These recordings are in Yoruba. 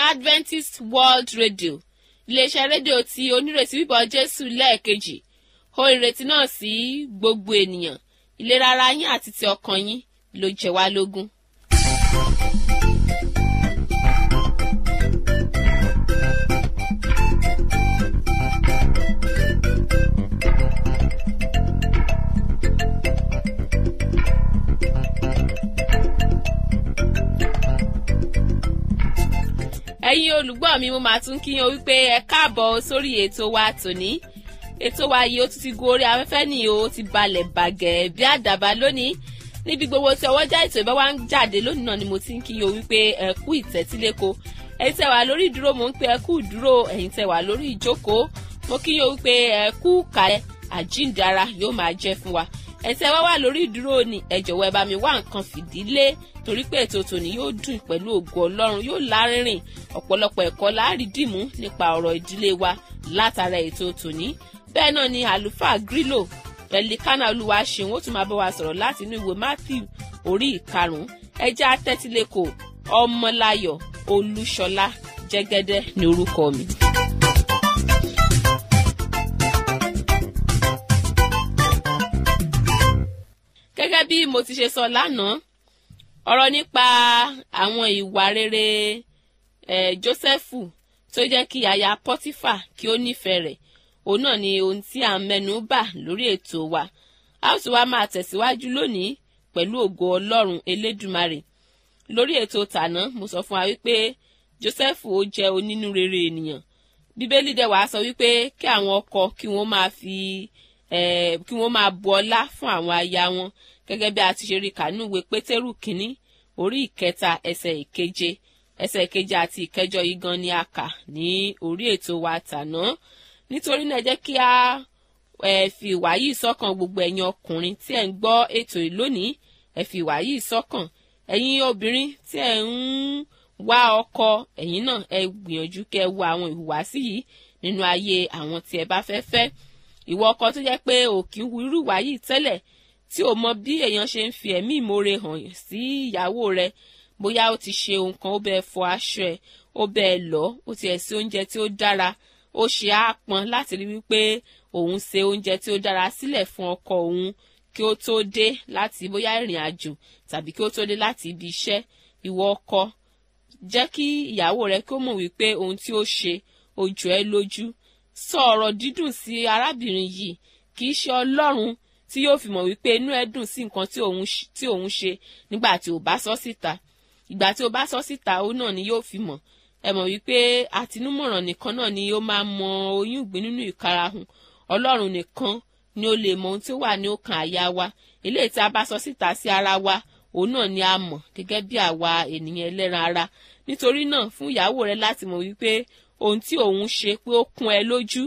adventist world radio iléeṣẹ́ rédíò tí onírètí bíbọ̀ jésù lẹ́ẹ̀kejì ohun ìrètí náà sí gbogbo ènìyàn ìlera ara yín àti ti ọkàn yín ló jẹ wá lógún. ẹ̀yin olùgbọ́ mi mo máa tún kí yín o wípé ẹ káàbọ̀ sórí ètò wa tòní ètò wa yìí ó tún ti gun orí afẹ́fẹ́ nìyí ó ti balẹ̀ bàgẹ́ bí àdàbà lónìí níbi gbogbo tí ọwọ́jà ètò ìbá wa ń jáde lónìí náà ni mo ti ń kí yín o wípé ẹ kú ìtẹ́tíléko ẹ̀yin tẹ́ wà lórí ìdúró mo ń pé ẹ kú ìdúró ẹ̀yin tẹ́ wà lórí ìjókòó mo kí yín o wípé ẹ kú kàlẹ̀ àjíǹdara yóò máa jẹ́ fún wa ẹ̀sẹ̀ wá wà lórí ìdúró ni ẹ jọ̀wọ́ ẹ bá mi wá nǹkan fìdílé torí pé ètò tòní yóò dùn pẹ̀lú ògo ọlọ́run yóò lárinrin ọ̀pọ̀lọpọ̀ ẹ̀kọ́ láàrídìmú nípa ọ̀rọ̀ ìdílé wa látara ètò tòní bẹ́ẹ̀ náà ni àlùfáà grílò ẹ̀lìkánà olúwa ṣeun ó tún máa bá wa sọ̀rọ̀ láti inú ìwé matthew orí ìkarùn-ún ẹjẹ́ atẹ́tílẹ́kọ̀ ọmọláyọ̀ olúṣọlá jẹ́gẹ́dẹ́ ní orúkọ mi. gẹ́gẹ́ bí mo ti ṣe sọ lánàá ọ̀rọ̀ nípa àwọn ìwà rere eh, Jósẹ́fù tó jẹ́ kí aya Pọ́tífà kí ó nífẹ̀ẹ́ rẹ̀ òun náà ni ohun tí à ń mẹ́nu bà lórí ètò wa a ó sì wá máa tẹ̀síwájú lónìí pẹ̀lú ògo Ọlọ́run Elédùmarè lórí ètò tàná mo sọ fún wa wípé Jósẹ́fù ó jẹ́ onínúrere ènìyàn Bíbélì dẹ̀ wá sọ wípé kí àwọn ọkọ kí wọ́n máa fi kí wọ́n máa bu ọlá fún àwọn aya wọn gẹ́gẹ́ bí a ti ṣe rí kànú ìwé pétérù kínní orí ìkẹta ẹsẹ̀ ìkeje ẹsẹ̀ ìkeje àti ìkẹjọ yìí gan ni a kà ní orí ètò wa tàná nítorí náà jẹ́ kí a fi ìwà yìí sọ́kàn gbogbo ẹ̀yin ọkùnrin tí ẹ̀ ń gbọ́ ètò yìí lónìí ẹ fi ìwà yìí sọ́kàn ẹ̀yin obìnrin tí ẹ̀ ń wá ọkọ ẹ̀yin náà ẹ gbìyànjú kẹ́ ẹ wo àwọn ìhùwàsí yìí nínú ayé àwọn tí ẹ bá fẹ́ fẹ́ ìwọ ọkọ tó jẹ́ pé òkì ń hu irú ìwà yìí tẹ́lẹ̀ tí ò mọ bí èèyàn ṣe ń fi ẹ̀mí ìmoore hàn sí ìyàwó rẹ̀ bóyá ó ti ṣe nǹkan ó bẹ́ẹ̀ fọ aṣọ ẹ̀ ó bẹ́ẹ̀ lọ ó ti ẹ̀ sí oúnjẹ tí ó dára ó ṣe àpọn láti rí wípé òun ṣe oúnjẹ tí ó dára sílẹ̀ fún ọkọ òun kí ó tó dé láti bóyá ìrìn àjò tàbí kí ó tó dé láti ibi iṣẹ́ ìwọ ọkọ jẹ́ kí ìyàwó rẹ kí ó mọ̀ wípé ohun tí ó ṣe ó jọ ẹ́ lójú sọ ọ̀rọ̀ dídùn sí arábìnrin yìí kì í ṣe ọlọ́run tí yóò fi mọ̀ wípé inú ẹ dùn sí nǹkan tí òun ṣe nígbà tí ò bá sọ síta ìgbà tí o bá sọ síta ó náà ni yóò fi mọ̀ ẹ mọ̀ wípé àtinúmọ̀ràn nìkan náà ni ó máa mọ oyún ìgbín nínú ìkarahun ọlọ́run nìkan ni ó lè mọ ohun tí ó wà ní ọkàn àyà wa eléyìí tí a bá sọ síta sí ara wa òun náà ni a mọ̀ gẹ́gẹ́ bí àwa ènìyàn ẹlẹ́ran ara nítorí náà fún ìyàwó rẹ láti mọ̀ wípé ohun tí òun ṣe pé ó kún ẹ lójú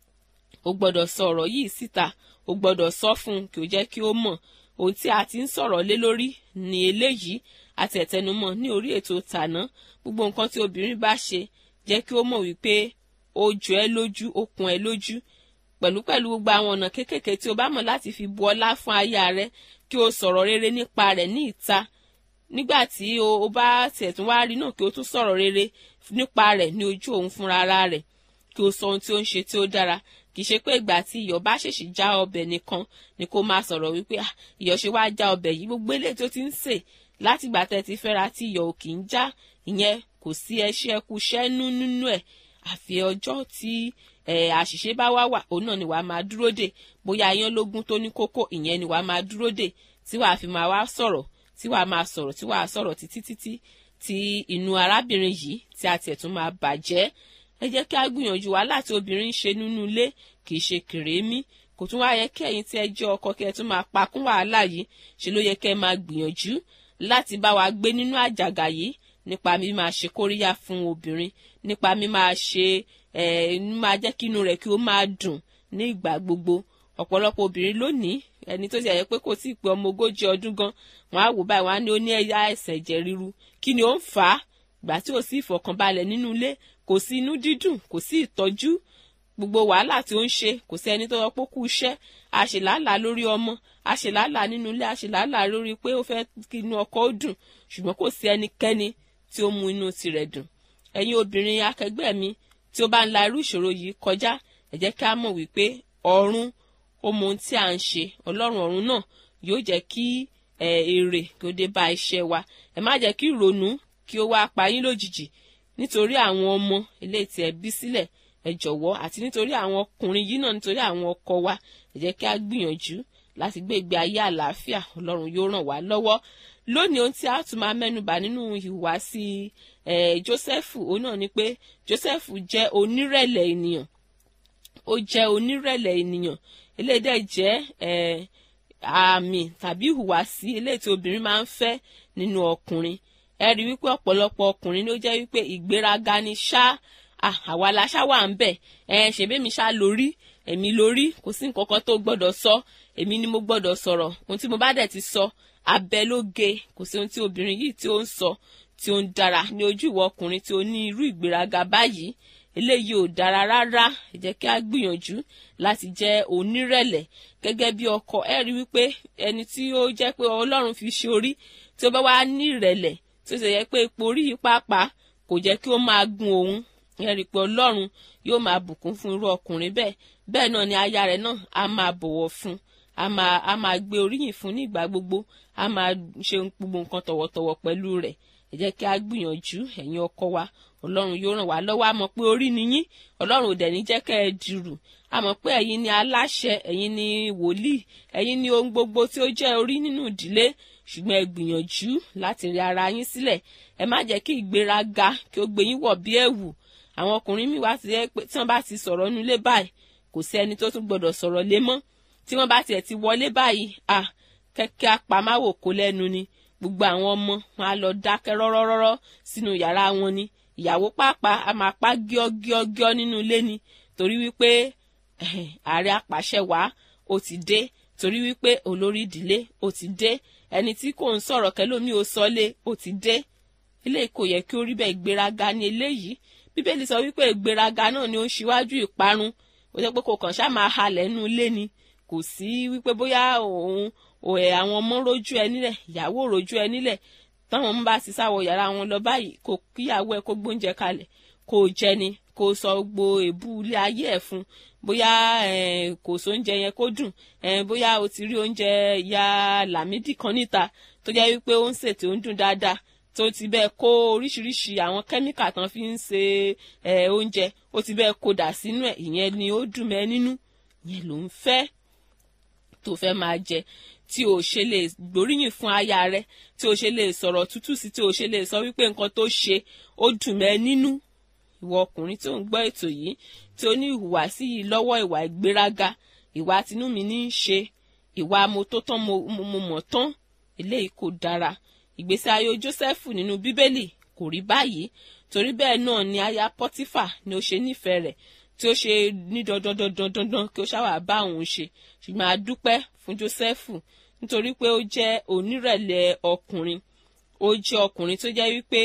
o gbọ́dọ̀ sọ ọ̀rọ̀ yìí síta o gbọ́dọ̀ sọ fún un kí o jẹ́ kí ó mọ̀ ohun tí a ti ń sọ̀rọ̀ lé lórí ní eléyìí àti ẹ̀tẹnumọ́ ní orí ètò tàná gbogbo nǹkan tí obìnrin bá ṣe jẹ́ kí ó mọ̀ wípé ó jọ ẹ́ lójú ó kún ẹ lójú pẹ̀lú pẹ̀lú gbogbo àwọn ọ̀nà kéékèèké tí o bá mọ̀ láti fi bu ọlá fún aya rẹ kí o sọ̀rọ̀ rere nípa rẹ̀ ní ìta nígbà tí o bá tiẹ̀ tún wá rí náà kí o tún sọ̀rọ̀ rere nípa rẹ̀ ní ojú òun fúnra ara rẹ̀ kí o sọ ohun tí ó ń ṣe tí ó dára kì í ṣe pé ìgbà tí iyọ̀ bá ṣèṣì já ọbẹ̀ nìkan ni kó máa sọ̀rọ̀ wípé iyọ̀ ṣe wá já ọbẹ̀ yìí gbogbo eléyìí tó ti ń sè láti ìgbà tẹ́ ti fẹ́ra tí iyọ̀ ò kì í já ìyẹn kò sí ẹṣẹ́ ẹkú ṣẹ́nu nínú ẹ̀ àfi ọjọ́ tí àṣìṣe bá wá wà òun náà ni wàá máa dúró dè bóyá iyán lógún tó ní kókó ìyẹn ni wàá máa dúró dè tí wàá fi máa wá sọ̀rọ̀ tí wàá máa sọ̀rọ̀ tí wàá sọ̀rọ̀ títí títí tí inú arábìnrin yìí tí a tiẹ̀ tún máa bàjẹ́ ẹ jẹ́ kí a gbìyànjú wá láti obìnrin ṣe nínú ilé kì í ṣe kèrémí kò tún wá yẹ kí ẹ̀yin tí ẹ jẹ́ ọkọ kí ẹ tún máa pa kún wàhálà yìí ṣe ló yẹ kí ẹ máa gbìyànjú láti bá wa gbé nínú àjàgà yìí nípa mi máa ṣe kóríyá fún obìnrin nípa mi máa ṣe ẹ máa jẹ́ kí inú rẹ̀ kí ó máa dùn ní ìgbà gbogbo ọ̀pọ̀lọpọ̀ obìnrin lónìí ẹni tó ti ẹ̀yẹ pé kò tí ì pé ọmọ ogójì ọdún gan wọn á wò báyìí wọn á ní ó ní ẹ̀yà ẹ̀sẹ̀ ẹ̀jẹ̀ ríru kí ni ó ń fà á ìgbà tí ò sí ìfọ̀kànbalẹ̀ nínú ilé kò sí inú dídùn kò sí ìtọ́jú gbogbo wàhálà tí ó ń ṣe kò sí ẹni tó sọ pé kú iṣẹ́ àṣelàálàá lórí ọmọ àṣelàálàá nínú ilé àṣelàálàá lórí pé ó fẹ́ kí inú ọkọ ó dùn ṣùgbọ́n kò sí ẹnikẹ́ni tí ó mú inú tirẹ̀ dùn ẹ̀yin obìnrin akẹgbẹ́ mi tí ó bá ń la irú ìṣòro yìí kọjá ẹ jẹ́ kí a mọ̀ wípé ọ̀run ó mọ ohun tí à ń ṣe ọlọ́run ọ̀run náà yóò jẹ́ kí èrè kí ó dé bá iṣẹ́ wa ẹ má jẹ́ kí ìrònú kí ó wá pa yín lójijì nítorí àwọn ọmọ eléyìí tí ẹ bí sílẹ̀ ẹ jọ̀wọ́ àti nítorí àwọn ọkùnrin yìí náà nítorí àwọn ọkọ wa ẹ jẹ́ kí a gbìyànjú láti gbé ìgbé ayé àlàáfíà ọlọ́run yóò ràn wá lọ́wọ́ lónìí ohun tí a tún máa mẹ́nubà nínú ìhùwàsí Jósẹ́fù òun náà ni pé Jósẹ́fù jẹ́ onírẹ̀lẹ̀ ènìyàn ó jẹ́ onírẹ̀lẹ̀ ènìyàn eléyìí dẹ̀ jẹ́ àmì tàbí ìhùwàsí eléyìí tí obìnrin máa ń fẹ́ nínú ọkùnrin ẹ rí wípé ọ̀pọ̀lọpọ̀ ọkùnrin ló jẹ́ wípé ìgbéraga ni ṣá àwa la ṣá wà ń bẹ̀ ẹ ṣèbémi ṣá lórí èmi lórí kò sí nǹkan kan tó gbọ́dọ̀ sọ èmi ni mo gbọ́dọ̀ sọ̀rọ̀ ohun tí mo bá dẹ̀ ti sọ abẹ ló ge kò sí ohun tí obìnrin yìí tí ó ń sọ tí ó ń dára ní ojú ìwọ ọkùnrin tí ó ní irú ìgbéraga báyìí eléyìí ò dára rárá ẹ jẹ́ kí a gbìyànjú láti jẹ́ onírẹ̀lẹ̀ gẹ́gẹ́ bí ọkọ ẹ rí wípé ẹni tí ó jẹ́ pé Ọlọ́run fi ṣe orí tí ó bá wá ní ìrẹ̀lẹ̀ tí ó sì yẹ pé ipò orí yìí pàápàá kò jẹ́ kí ó máa gun òun ẹ rí pé Ọlọ́run yóò máa bùkún fún irú ọkùnrin bẹ́ẹ̀ bẹ́ẹ̀ náà ni aya rẹ̀ náà á máa bọ̀wọ̀ fún a máa a máa gbé oríyìn fún ní ìgbà gbogbo a máa ṣe gbogbo nǹkan tọ̀wọ̀tọ̀wọ̀ pẹ̀lú rẹ̀ ẹ jẹ́ kí a gbìyànjú ẹ̀yin ọkọ wa ọlọ́run yóò ràn wá lọ́wọ́ a mọ̀ pé orí ni yín ọlọ́run ò dẹ̀ ní jẹ́ kẹ́ ẹ dìrù a mọ̀ pé ẹ̀yin ni aláṣẹ ẹ̀yin ni wòlíì ẹ̀yin ni ohun gbogbo tí ó jẹ́ orí nínú ìdílé ṣùgbọ́n ẹ gbìyànjú láti rí ara yín sílẹ̀ ẹ má jẹ́ kí ìgbéraga kí ó gbé yín wọ̀ bí ẹ̀wù àwọn ọkùnrin míì wá ti yẹ pé tí wọ́n bá ti sọ̀rọ̀ nulé báyìí kò sí ẹni tó tún gbọ́dọ̀ sọ̀rọ̀ lé mọ́ tí wọ́n bá tiẹ̀ ti wọlé báyìí à kẹ́kẹ́ apàmáwò kó lẹ́nu ni gbogbo àwọn ọmọ wọn á lọ dákẹ́ rọ́rọ́rọ́rọ́ sínú yàrá wọn ni ìyàwó pàápàá a máa pa gíọ́gíọ́gíọ́ nínú ilé ni torí wípé ààrẹ apàṣẹ wàá ó ti dé torí wípé olórí ìdílé ó ti dé ẹni tí kò ń sọ̀rọ̀ kẹlómi ò sọlé ó ti dé ilé kò yẹ kí ó rí bẹ́ẹ̀ ìgbéraga ní eléyìí bíbélì sọ wípé ìgbéraga náà ni ó ń ṣíwájú ìparun ó jẹ́ pé kò kàn ṣáà máa halẹ̀ nínú ilé ni kò sí wípé bóyá òun òẹ àwọn ọmọ rojú ẹ nílẹ̀ ìyàwó rojú ẹ nílẹ̀ táwọn ọmọ bá ti sáwọ yàrá wọn lọ báyìí kò kíyàwó ẹ kó gbóúnjẹ kalẹ̀ kò jẹ ni kò sọ gbo èbú ilé ayé ẹ fún bóyá kò sóúnjẹ yẹn kó dùn bóyá o ti rí oúnjẹ ìyá làmídì kan níta tó jẹ́ wípé ó ń sè tí ó ń dùn dáadáa tó ti bẹ́ẹ̀ kó oríṣiríṣi àwọn kẹ́míkà tán fi ń ṣe oúnjẹ ó ti bẹ́ẹ̀ kó dà sínú ẹ̀ ìyẹn ni ó dùn mẹ́ nínú ìyẹn ló ń fẹ́ tó fẹ́ máa jẹ tí o ṣe lè gbóríyìn fún aya rẹ tí o ṣe lè sọ̀rọ̀ tútù sí tí o ṣe lè sọ wípé nǹkan tó ṣe ó dùn mẹ́ nínú ìwọ ọkùnrin tó ń gbọ́ ètò yìí tí ó ní ìhùwàsí yìí lọ́wọ́ ìwà ìgbéraga ìwà tinú mi ní í ṣe ìwà mo tó tán mo mọ̀ tán eléyìí kò dára ìgbésí ayé Jósẹ́fù nínú bíbélì kò rí báyìí torí bẹ́ẹ̀ náà ni aya Pọ́tífà ni ó ṣe nífẹ̀ẹ́ rẹ̀ tí ó ṣe ní dandandandandandan kí ó ṣáwà bá òun ṣe ṣùgbọ́n a dúpẹ́ fún Jósẹ́fù nítorí pé ó jẹ́ onírẹ̀lẹ̀ ọkùnrin ó jẹ́ ọkùnrin tó jẹ́ wípé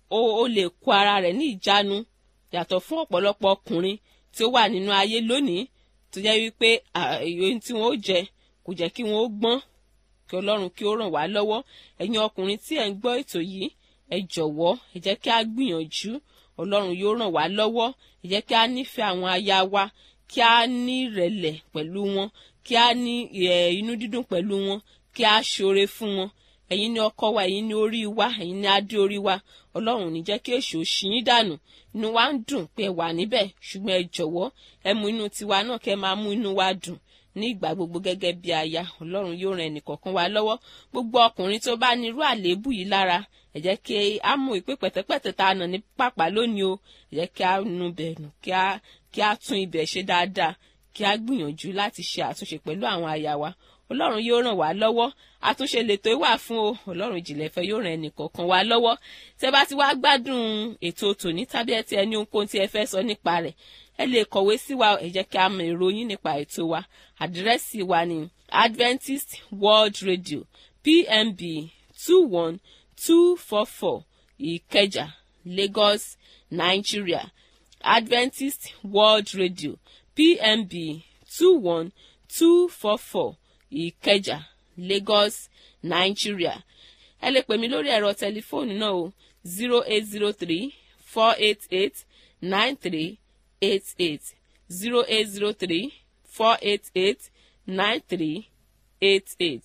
ó lè kó ara rẹ̀ ní ìjánu yàtọ̀ fún ọ̀pọ̀lọpọ̀ ọkùnrin tí ó wà nínú ayé lónìí tó jẹ́ wípé ohun tí wọ́n ó jẹ kò jẹ́ kí wọ́n ó gbọ́n kí Ọlọ́run kí ó ràn wá lọ́wọ́ ẹ̀yin ọkùnrin tí ẹ̀ ń gbọ́ ètò yìí ẹ jọ̀wọ́ ẹ jẹ́ kí a gbìyànjú Ọlọ́run yóò ràn wá lọ́wọ́ ẹ jẹ́ kí a nífẹ̀ẹ́ àwọn aya wa kí a ní ìrẹ̀lẹ̀ pẹ̀lú wọn kí a ní inú dídùn pẹ̀lú wọn kí a ṣoore fún wọn ẹ̀yin ni ọkọ wa ẹ̀yin ni orí wa ẹ̀yin ni adé orí wa Ọlọ́run ní jẹ́ kí èṣù ṣìyín dànù inú wa ń dùn pé ẹ wà níbẹ̀ ṣùgbọ́n ẹ jọ̀wọ́ ẹ mú inú tiwa náà kẹ́ máa mú inú wa dùn ní ìgbà gbogbo gẹ́gẹ́ bí aya Ọlọ́run yóò ran ẹnìkọ̀ọ̀kan wa lọ́wọ́ gbogbo ọkùnrin tó bá ní irú àléébù yìí lára ẹ jẹ́ kí a mú ìpè pẹ̀tẹ́pẹ̀tẹ́ tá a nà ní pàpà lónìí o ẹ jẹ́ kí a nu bẹ̀ nù kí a kí a tún ibẹ̀ ṣe dáadáa kí a gbìyànjú láti ṣe àtúnṣe pẹ̀lú àwọn aya wa ọlọ́run yóò ràn wá lọ́wọ́ àtúnṣe lètò ìwà fún o ọlọ́run ìjìnlẹ̀ fẹ́ yóò ràn ẹnìkọ̀ọ̀kan wá lọ́wọ́ tẹ́ bá ti wá gbádùn ètò tòní tàbí ẹ ti ẹni ohunkóhun tí ẹ fẹ́ sọ nípa rẹ̀ ẹ lè kọ̀wé sí wa ẹ jẹ́ kí a mọ èrò yín nípa ètò wa àdírẹ́sì wa ni Adventist World Radio PMB two one two four four Ìkẹjà Lagos Nigeria Adventist World Radio PMB two one two four four Ìkẹjà Lagos Nigeria ẹ lè pè mí lórí ẹ̀rọ tẹlifóònù náà o zero eight zero three four eight eight nine three eight eight zero eight zero three four eight eight nine three eight eight.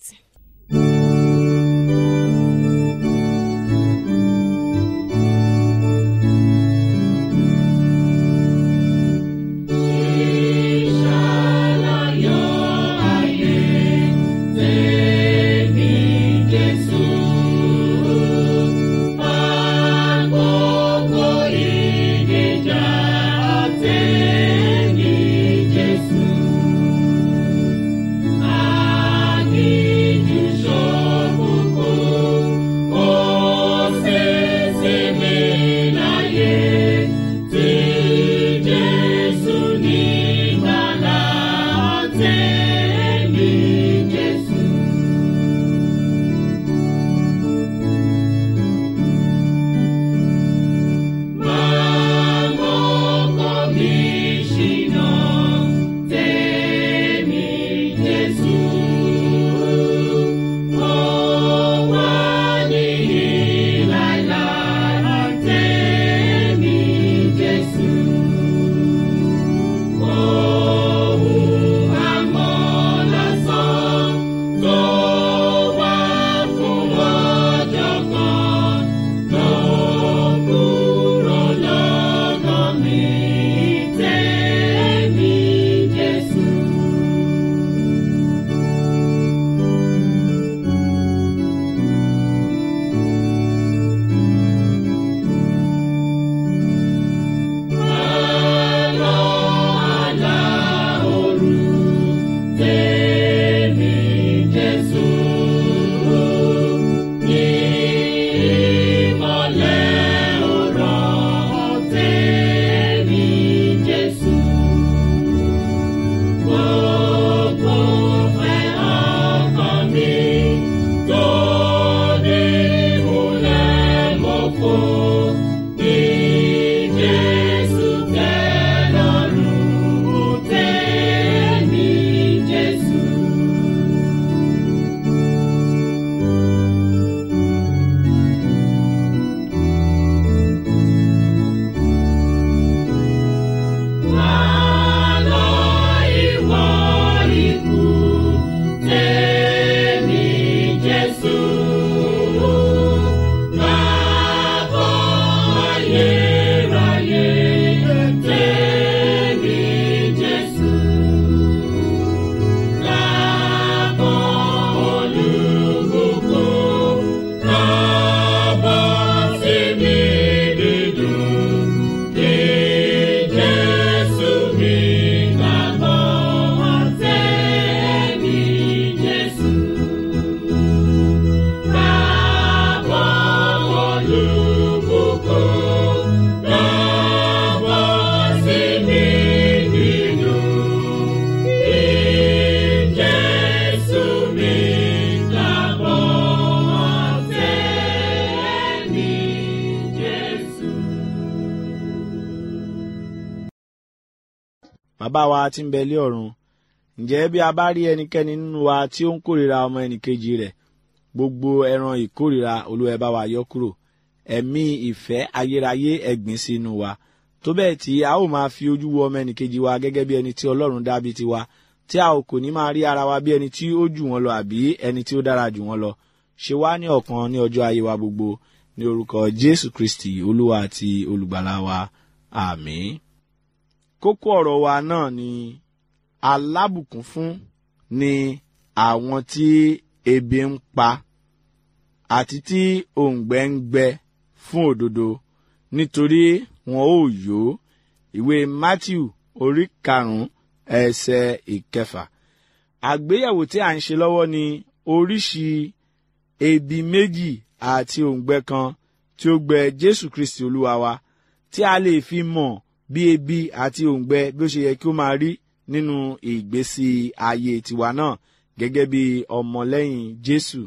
bàbá wa tí ń bẹ lé ọ̀run ǹjẹ́ bí a bá rí ẹnikẹ́ni nínú wa tí ó ń kórìíra ọmọ ẹnìkejì rẹ̀ gbogbo ẹran ìkórìíra olúwa ẹ bá wa yọ kúrò ẹ̀mí ìfẹ́ ayérayé ẹ̀gbìn sínú wa tó bẹ́ẹ̀ tí a ó máa fi ojú wo ọmọ ẹnìkejì wa gẹ́gẹ́ bí ẹni tí ọlọ́run dá bí tiwa tí a ò kò ní máa rí ara wa bí ẹni tí ó jù wọ́n lọ àbí ẹni tí ó dára jù wọ́n lọ ṣe wá ní ọ̀kan ní ọjọ́ ayé wa gbogbo ní orúkọ jésù kristi olúwa àti olùgbàlà wa àmín kókó ọ̀rọ̀ wa náà ni alábùkún fún ni àwọn tí ebi ń pa àti tí òǹgbẹ ń gbẹ fún òdodo nítorí wọn ò yó ìwé matthew orí karùnún ẹsẹ̀ ìkẹfà àgbéyẹ̀wò tí à ń ṣe lọ́wọ́ ni oríṣi ebi méjì àti òǹgbẹ kan tí ó gbẹ jésù kristi olúwa wa tí a lè fi mọ̀ bí ebi àti òǹgbẹ bí ó ṣe yẹ kí ó máa rí nínú ìgbésí ayé tiwa náà gẹ́gẹ́ bí ọmọlẹ́yìn jésù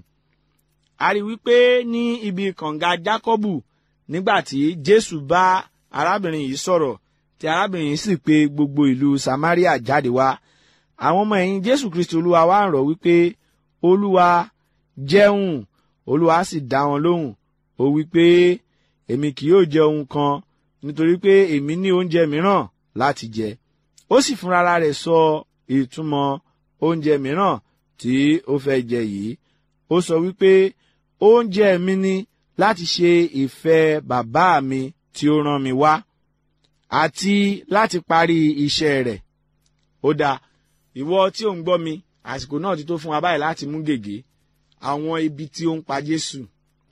a rí wípé ní ibi kànga jákọ́bù nígbà tí jésù bá arábìnrin yìí sọ̀rọ̀ tí arábìnrin yìí sì pe gbogbo ìlú samaria jáde wá àwọn ọmọ ẹ̀yìn jésù kristi olúwa wá ń rọ̀ wípé olúwa jẹun olúwa sì dá wọn lóhùn ó wípé èmi kì yóò jẹ ohun kan nítorí pé èmi ní oúnjẹ mìíràn láti jẹ ó sì fúnra rẹ̀ sọ ìtumọ̀ oúnjẹ mìíràn tí ó fẹ́ jẹ yìí ó sọ wípé oúnjẹ mi ni láti ṣe ìfẹ́ bàbá mi tí ó rán mi wá àti láti parí iṣẹ́ rẹ̀ ó dáa ìwọ tí ò ń gbọ́ mi àsìkò náà ti tó fún wa báyìí láti mú gègé àwọn ibi tí ó ń pa Jésù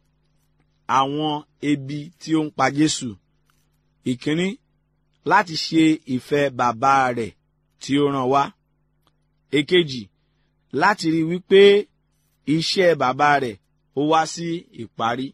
àwọn ebi tí ó ń pa Jésù ìkíní láti ṣe ìfẹ́ bàbá rẹ̀ tí ó rán wá èkejì láti rí wípé iṣẹ́ bàbá rẹ̀ ó wá sí ìparí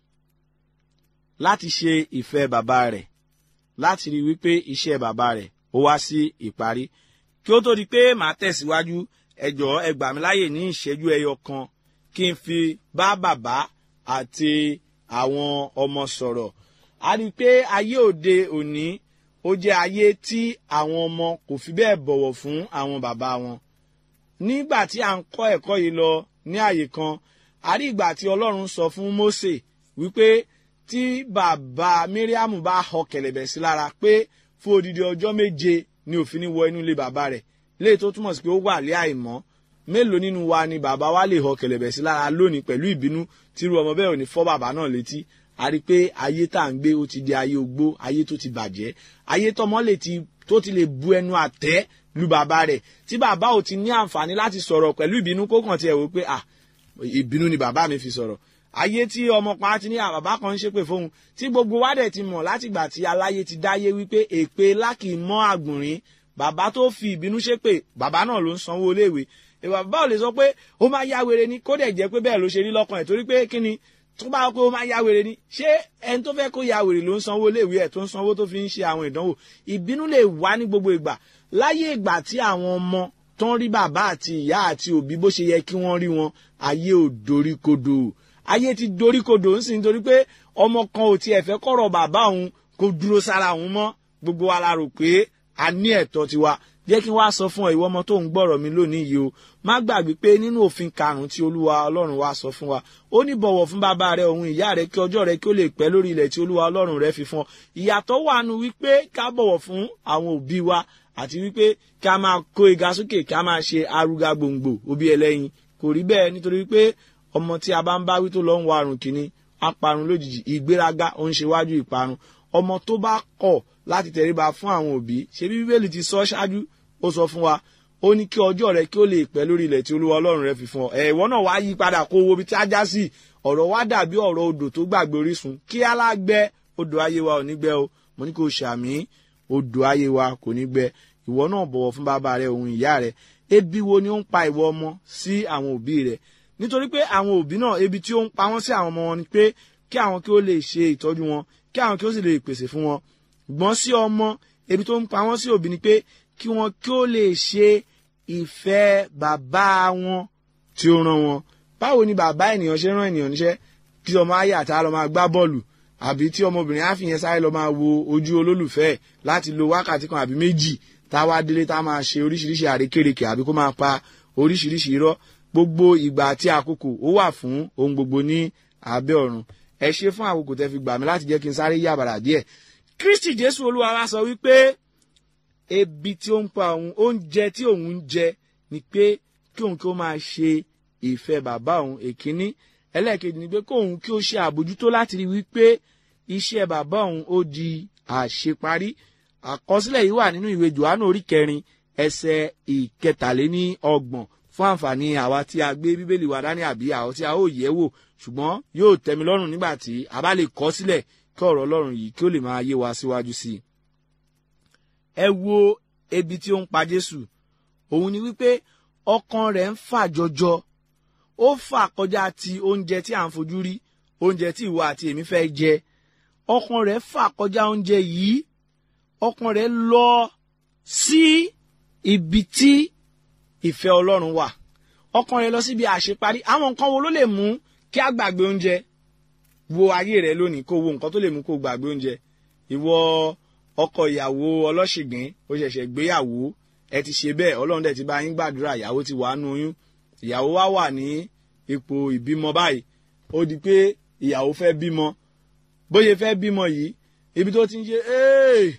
láti ṣe ìfẹ́ bàbá rẹ̀ láti rí wípé iṣẹ́ bàbá rẹ̀ ó wá sí ìparí kí ó tó di pé màá tẹ̀síwájú ẹ jọ̀ọ́ ẹ gbà mí láyè ní ìṣẹ́jú ẹyọ kan kí n fi bá bàbá àti àwọn ọmọ sọ̀rọ̀ a rí i pé ayé òde òní ó jẹ́ ayé tí àwọn ọmọ kò fi bẹ́ẹ̀ bọ̀wọ̀ fún àwọn bàbá wọn nígbà tí à ń kọ́ ẹ̀kọ́ yìí lọ ní àyè kan a rí ìgbà tí Ọlọ́run sọ fún Mósè wípé tí bàbá Míríàmù bá họ kẹ̀lẹ̀bẹ̀ sí lára pé fún odidi ọjọ́ méje ni òfin ní wọ inú ilé bàbá rẹ̀ léyìí tó túmọ̀ sí pé ó wà lé àìmọ́ mélòó nínú wa ni bàbá wa lè họ kẹ̀lẹ̀bẹ̀ sí lára lónìí pẹ̀lú ìbínú tírú ọmọ bẹ́ẹ̀ ò ní fọ́ bàbá náà létí a rí i pé ayé tá à ń gbé ó ti di ayé ogbó ayé tó ti bàjẹ́ ayé tọmọ lè ti tó ti lè bu ẹnu àtẹ́ lu bàbá rẹ̀ tí bàbá ò ti ní àǹfààní láti sọ̀rọ̀ pẹ̀lú ìbínú kó kàn tiẹ̀ wò pé à ìbínú ni bàbá mi fi sọ̀rọ̀ ayé tí ọmọ kan á ti ní àbàbá kan ń ṣépè fóun tí gbogbo wa dẹ̀ ti mọ̀ látìgbà tí aláyé ti dáyé wípé èpè lákì mọ́ àgbọ̀nrín bàbá tó fi ìbínú ṣépè bàbá náà ló ń sanwó iléèwé bàbá ò lè sọ pé ó máa yá wèrè ni kó dẹ̀ jẹ́ pé bẹ́ẹ̀ ló ṣe rí lọ́kàn ẹ̀ torí pé kí ni tó bá pé ó máa yá wèrè ni ṣé ẹni tó fẹ́ kó yá wèrè ló ń sanwó iléèwé ẹ̀ tó ń sanwó tó fi ń ṣe àwọn ìdánwò ìbínú lè wá ní gbogbo ìgbà láyé ìgbà tí àwọn ọmọ tó ń rí bàbá àti ìyá àti òbí bó ṣe yẹ kí wọ́n rí wọn ayé ò doríkodò ayé ti doríkodò ń sìn nítorí pé ọmọ kan ò tiẹ̀ fẹ́ kọ̀rọ̀ bàbá òun kó dúró sára òun mọ́ gbogbo wa la rò pé a ní ẹ̀tọ́ tiwa jẹ́ kí n wá sọ fún ọ ìwọ ọmọ tó ń gbọ́rọ̀ mi lónìí yìí o má gbàgbé pé nínú òfin karùn-ún tí olúwa ọlọ́run wa sọ fún wa ó ní bọ̀wọ̀ fún bàbá rẹ òun ìyá rẹ kí ọjọ́ rẹ kí ó lè pẹ́ lórí ilẹ̀ tí olúwa ọlọ́run rẹ fi fún ọ ìyàtọ̀ wà nù wípé ká bọ̀wọ̀ fún àwọn òbí wa àti wípé ká máa kó ìga sókè ká máa ṣe arúgà gbòǹgbò òbí ẹlẹ́yin kò rí bẹ́ẹ̀ nítorí wípé ọmọ tí a bá ń bá wí tó lọ ń wa àrùn kìíní á parun lójijì ìgbéraga ó ń ṣe wájú ìparun ọmọ tó bá kọ̀ láti tẹríba fún àwọn òbí ṣe bí bíbélì ti sọ ṣáájú ó sọ fún wa ó ní kí ọjọ́ rẹ kí ó lè pẹ́ lórí ilẹ̀ tí olúwa ọlọ́run rẹ fi fún ọ ẹ̀ ìwọ náà wá yí padà kó wo ibi tí a já sí ọ̀rọ̀ wa dàbí ọ̀rọ̀ odò tó gbàgbé orísun kí alágbẹ odò ayé wa ò ní gbẹ o mo ní kó ṣàmì odò ayé wa kò ní gbẹ ìwọ náà bọ̀wọ̀ fún bàbá rẹ òun ìyá rẹ ebi wo ni ó ń pa ìwọ ọmọ sí àwọn òbí rẹ nítorí pé àwọn òbí náà ebi tí ó ń pa wọ́n sí àwọn ọmọ wọn ni pé kí àwọn kí ó lè ṣe ìtọ́jú wọn kí àwọn kí ó sì lè pèsè fún wọn gbọ́n sí ọmọ ebi tó ń pa wọ́n sí òbí ni pé kí wọn kí ó lè ṣe ìfẹ́ bàbá wọn tí ó rán wọn báwo ni bàbá ènìyàn ṣe rán ènìyàn níṣẹ́ kí ọmọ ayé àtà lọ máa gbá bọ́ọ̀lù àbí tí ọmọbìnrin á fi yẹn sáré lọ máa wo ojú olólùfẹ́ láti lo wákàtí kan àbí méjì tá a wá délé tá a máa ṣe oríṣiríṣi àrékèrèkè àbí kó máa pa oríṣiríṣi irọ́ gbogbo ìgbà àti àkókò ó wà fún ohun gbogbo ní abẹ́ ọ̀run ẹ ṣe fún àkókò tẹ́ fi gbà mí láti jẹ́ kí n sáré yàbàrà díẹ̀ Kristi Jésù Olúwa wa sọ wípé ebi tí ó ń pa òun oúnjẹ tí òun ń jẹ ni pé kí òun kí ó máa ṣe ìfẹ́ bàbá òun èkíní ẹlẹ́ẹ̀kejì ni pé kí òun kí ó ṣe àbójútó láti rí wípé iṣẹ́ bàbá òun ó di àṣeparí àkọsílẹ̀ yìí wà nínú ìwé Jòhánù orí kẹrin ẹsẹ̀ ìkẹtàléní ọgbọ̀n fún àǹfààní àwa tí a gbé bíbélì wa dání àbí àwọn tí a ó yẹ̀ wò ṣùgbọ́n yóò tẹ́mi lọ́rùn nígbà tí a bá lè kọ sílẹ̀ kí ọ̀rọ̀ Ọlọ́run yìí kí ó lè máa yé wa síwájú sí i ẹ wo ebi tí ó ń pa Jésù òun ni wípé ọkàn rẹ̀ ń fà jọjọ ó fà kọjá ti oúnjẹ tí à ń fojú rí oúnjẹ tí ìwọ àti èmi fẹ́ jẹ ọkàn rẹ̀ fà kọjá oúnjẹ yìí ọkàn rẹ̀ lọ sí ibi tí ìfẹ́ Ọlọ́run wà ọkàn rẹ̀ lọ síbi àṣeparí àwọn nǹkan wo ló lè mú kí a gbàgbé oúnjẹ wo ayé rẹ lónìí kó wo nǹkan tó lè mú kó gbàgbé oúnjẹ ìwọ ọkọ ìyàwó ọlọ́ṣìngín ó ṣẹ̀ṣẹ̀ gbéyàwó ẹ ti ṣe bẹ́ẹ̀ ọlọ́run dẹ̀ ti bá yín gbàdúrà ìyàwó ti wà nù oyún ìyàwó wá wà ní ipò ìbímọ báyìí ó di pé ìyàwó fẹ́ bímọ bóyá fẹ́ bímọ yìí ibi tó ti ń ṣe ee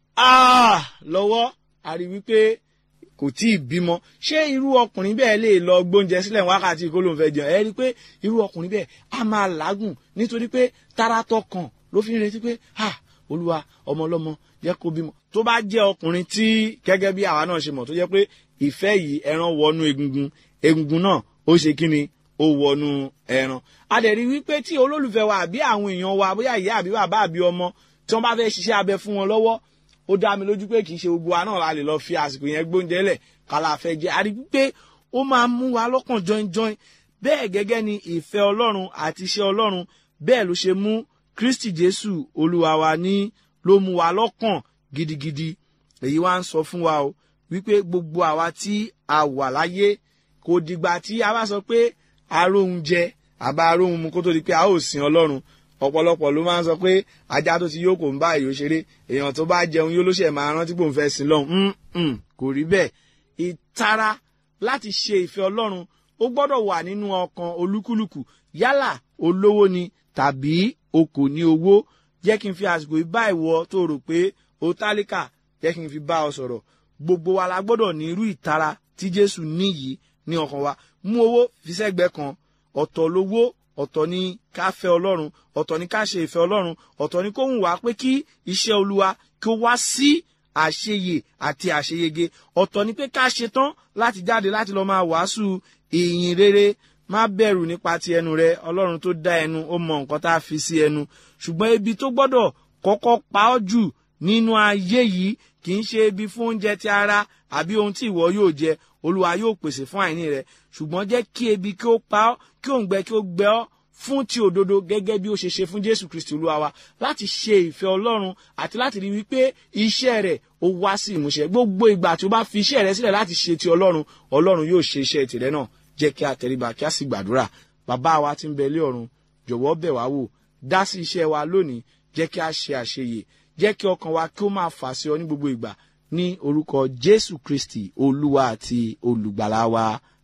ah lọ́wọ́ a rí wípé kò tí ì bímọ ṣé irú ọkùnrin bẹ́ẹ̀ lè lọ gbóúnjẹ sílẹ̀ wákàtí kó ló ń fẹ́ jẹun ẹ rí i pé irú ọkùnrin bẹ́ẹ̀ á máa làágùn nítorí pé taratọ kan ló fi ń retí pé ah olúwa ọmọ ọlọ́mọ jẹ́ kó bímọ tó bá jẹ́ ọkùnrin tí gẹ́gẹ́ bí àwa náà ṣe mọ̀ tó jẹ́ pé ìfẹ́ yìí ẹran wọnú egungun egungun náà ó ṣe kí ni ó wọnú ẹran a dẹ̀ rí wípé tí olólùfẹ́ wa àbí àwọn èèyàn wa bóyá ìyá àbí bàbá àbí ọmọ tí wọ́n bá fẹ́ ṣiṣẹ́ abẹ fún wọn lọ́wọ́ ó dá mi lójú pé kì í ṣe gbogbo wa náà la lè lọ fi àsìkò yẹn gbóúnjẹ lẹ̀ kálá fẹ́ jẹ a rí pé ó máa mú wa lọ́kàn jọinjọin bẹ́ẹ̀ gẹ́gẹ́ ni ìfẹ́ ọlọ́run àti iṣẹ́ ọlọ́run bẹ́ẹ̀ ló ṣe mú kristi jésù olúwa wa ní ló mú wa lọ́kàn gidigidi èyí wá ń sọ fún wa o wípé gbogbo àwa tí a wà láyé kò dìgbà tí a bá sọ pé aróhun jẹ àbá aróhun mu kó tó di pé a ó sin ọlọ́run ọ̀pọ̀lọpọ̀ ló máa ń sọ pé ajá tó ti yó kò ń bá èyí ó ṣeré èèyàn tó bá jẹun yó ló ṣe máa rántí pò ń fẹ́ sin lọ́hùn kò rí bẹ́ẹ̀ ìtara láti ṣe ìfẹ́ ọlọ́run ó gbọ́dọ̀ wà nínú ọkàn olúkúlùkù yálà olówó ni tàbí o kò ní owó jẹ́ kí n fi àsìkò yìí bá ìwọ tó rò pé o tálíkà jẹ́ kí n fi bá ọ sọ̀rọ̀ gbogbo wa la gbọ́dọ̀ ní irú ìtara tí jésù ní yìí ní ọkàn wa mú owó fi sẹ́gbẹ́ kan ọ̀tọ̀ lówó ọ̀tọ̀ ni ká fẹ́ ọlọ́run ọ̀tọ̀ ni ká ṣe ìfẹ́ ọlọ́run ọ̀tọ̀ ni kó wù wá pé kí iṣẹ́ olúwa kí ó wá sí àṣeyè àti àṣeyege ọ̀tọ̀ ni pé ká ṣe tán láti jáde láti lọ́ọ́ máa wàásù ìyìn rere má bẹ̀rù nípa ti ẹnu rẹ ọlọ́run tó dá ẹnu ó mọ nǹkan tá a fi sí ẹnu ṣùgbọ́n ibi tó gbọ́dọ̀ kọ́kọ́ pa ọ́ jù nínú ayé yìí kì í ṣe ibi fún oúnjẹ ti ara àbí ohun tí ìwọ yóò jẹ olúwa yóò pèsè fún àìní rẹ ṣùgbọ́n jẹ́ kí ebi kí ó pa ọ́ kí òǹgbẹ kí ó gbẹ ọ́ fún ti òdodo gẹ́gẹ́ bí ó ṣe ṣe fún jésù kristi olúwa wa láti ṣe ìfẹ́ ọlọ́run àti láti rí wípé iṣẹ́ rẹ̀ ó wá sí ìmúṣẹ gbogbo ìgbà tí ó bá fi iṣẹ́ rẹ̀ sílẹ̀ láti ṣe ti ọlọ́run ọlọ́run yóò ṣe iṣẹ́ tirẹ̀ náà jẹ́ kí a tẹríba kí a sì gbàdúrà bàbá wa tí ń bẹ lé ọ̀run jọ̀wọ́ bẹ̀ wá wò dá sí iṣẹ́ wa lónìí jẹ́ kí a ṣe àṣeyè jẹ́ kí ọkàn wa kí ó máa fà sí ọ ní gbogbo ìgbà ní orúkọ jésù kristi olúwa àti olùgbàlà wa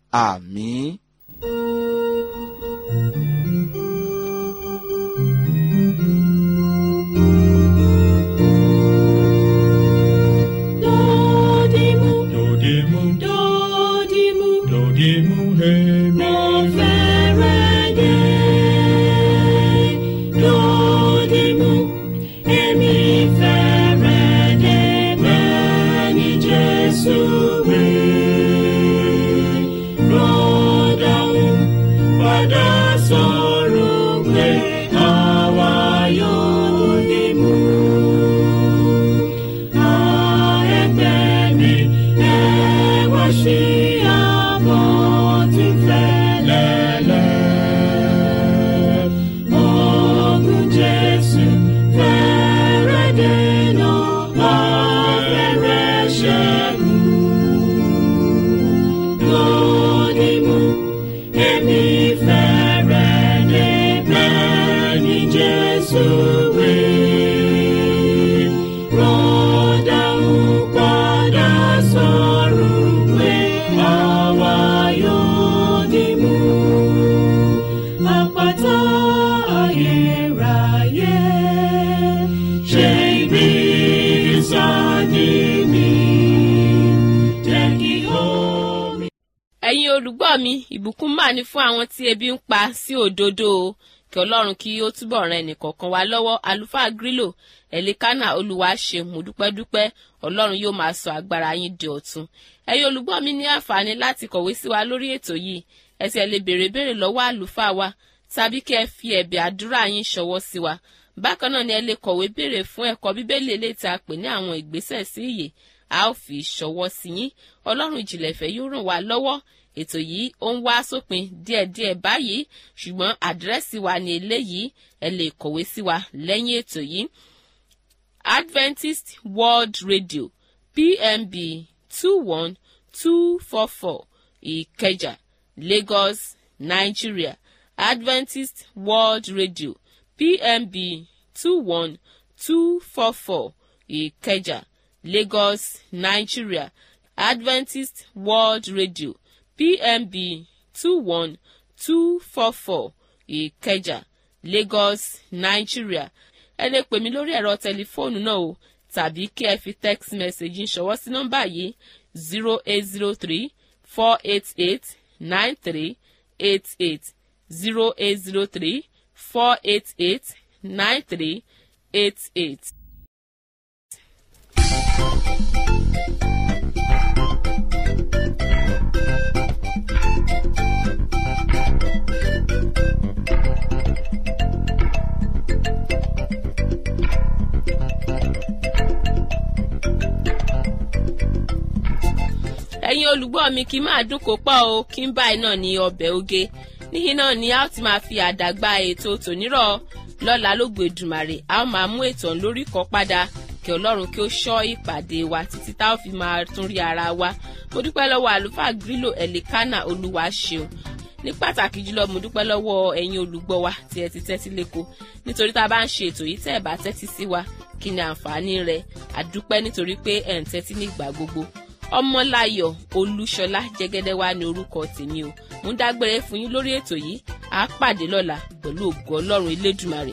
àmín. Dodimu, Dodimu, dodimu, dodimu, hemi. mo fẹ́rẹ̀ dé. Dodimu, èmi fẹ́rẹ̀ dé bẹ́ẹ̀ ni Jésù wí. Rọ́dàún padà sọ̀rọ̀ pé àwa yóò dìmú. Jesus, we rọ́dà ń padà sọ̀rọ̀ pé àwa yóò dì mú. Àpáta ayérayé ṣe ibi ìsádi mi. Jẹ́ kí omi. ẹ̀yin olùgbọ́ mi ìbùkún mà ní fún àwọn tí ebi ń pa sí òdodo o kí ọlọ́run kí ó túbọ̀ ran ẹnìkọ̀ọ̀kan wa lọ́wọ́ àlùfáà grílò ẹ̀lẹ́kánà olúwa ṣe mú dúpẹ́dúpẹ́ ọlọ́run yóò máa sọ agbára yín di ọ̀tun ẹ̀yin olùgbọ́ mi ní àǹfààní láti kọ̀wé sí wa lórí ètò yìí ẹ sì lè béèrè béèrè lọ́wọ́ àlùfáà wa tàbí kí ẹ fi ẹ̀bẹ̀ àdúrà yín ṣọwọ́ sí wa bákan náà ni ẹ lè kọ̀wé béèrè fún ẹ̀kọ́ bíbélì eléyìí tí a pè ní àwọn ìgbésẹ̀ sí ìyè a ó fi ṣọwọ́ sí yín ọlọ́run ìjìnlẹ̀ ìfẹ́ yóò ràn wá lọ́wọ́ ètò yìí ó ń wá sópin díẹ̀díẹ̀ báyìí ṣùgbọ́n àdírẹ́sì wa ní eléyìí ẹ lè kọ̀wé sí wa lẹ́yìn ètò yìí adventist world radio pmb two one two four four ìkẹjà lagos nigeria adventist world radio pmb two one two four four ìkẹjà lagos nigeria adventist world radio pmb two one two four four ìkẹjà lagos nigeria ẹ lè pè mí lórí ẹ̀rọ tẹlifóònù náà o tàbí kí ẹ fi text message ń ṣọwọ́ sí nọ́mbà yìí zero eight zero three four eight eight nine three eight eight zero eight zero three four eight eight nine three eight eight. ẹ̀yin olùgbọ́ mi kí máa dún kó pọ̀ o kí n báyìí náà ní ọbẹ̀ oge níyìn náà ni a ó ti máa fi àdàgbà ètò tònírọ̀ lọ́la lógo Èdùmàrè a ó máa mú ètò lórí kọ́ padà kí ọlọ́run kí ó ṣọ́ ìpàdé wa títí tá ó fi máa tún rí ara wa mo dúpẹ́ lọ́wọ́ àlùfáà grílò ẹ̀lẹ́kánà olúwa ṣeun ní pàtàkì jùlọ mo dúpẹ́ lọ́wọ́ ẹ̀yin olùgbọ́ wa tí ẹ ti tẹ́tí lẹ́kọ̀ọ́ nítorí tá a bá ń ṣe ètò yìí tẹ́ ẹ bá tẹ́tí sí wa kí ni àǹfààní rẹ̀ àdúpẹ́ nítorí pé ẹ̀ ń tẹ́tí ní ìgbà gbogbo ọmọláyọ̀ olúṣọlá jẹ́gẹ́dẹ́ wá ní orúkọ tèmi o mo ń dágbére fún yín lórí ètò yìí àá pàdé lọ́la pẹ̀lú ògo ọlọ́run elédùmarè